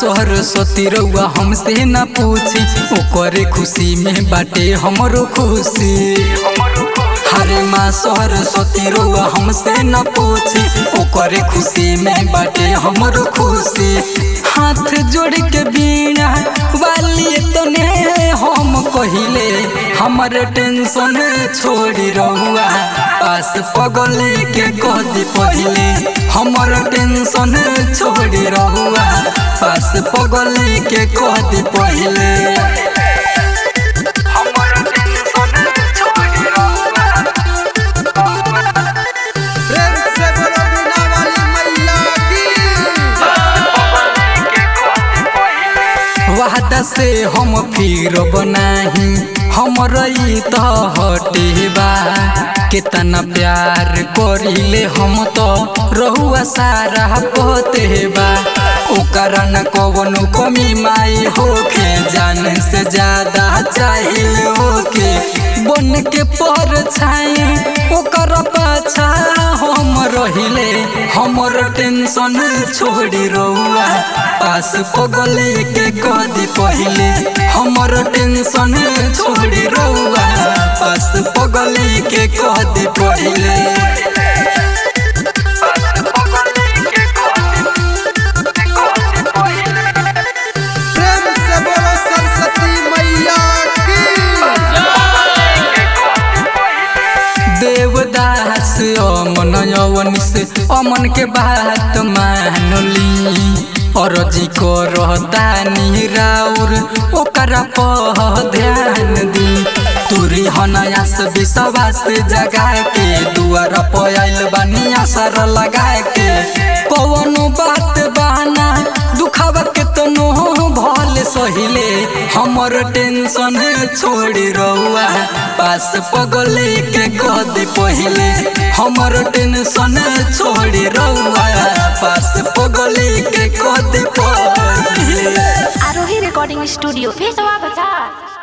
सरस्वती रउआ हमसे न पूछी ओकरे खुशी में बाटे हमरो खुशी हरे माँ सरस्वती रउआ हमसे न पूछी ओकरे खुशी में बाटे हमरो खुशी हाथ जोड़ के बीना वाली तने हम कहिले हमर टेंशन छोड़ी रहुआ पास पगले के कदी पहिले हमर टेंशन छोड़ी रहुआ पास पगले के कदी पहिले हमर टेंशन छोड़ी रहुआ प्रेम से बोलो बिना वाली मैया की वादा से हम फिर बनाही हमर ई त हटे बा कितना प्यार करिले हम तो रहुआ सारा पते बा ओकर न कवनो कमी माई होके जान से ज्यादा चाहिए होके बन के पर छाई ओकर पाछा हम रहिले हमर टेंशन छोड़ी रहुआ पास पगले के कदी पहिले हमर टेंशन छोड़ी रहुआ पास पगले के कदी पहिले प्रेम से बोलो सरस्वती मैया की देवदास अमन यवन से अमन के बात मानली अरजी को रहतानी राउर ओकरा पर ध्यान दी तुरी हनयास विश्वास जगा के दुआर पर आइल बानी असर लगा के कवनो बात बहाना दुखावा के तनो भल सहिले हमर टेंशन छोड़ी रहुआ पास पगले के कदी पहिले हमर टेंशन छोड़ी रहुआ पास पगले के कदी पहिले आरोही रिकॉर्डिंग स्टूडियो पेशवा बाजार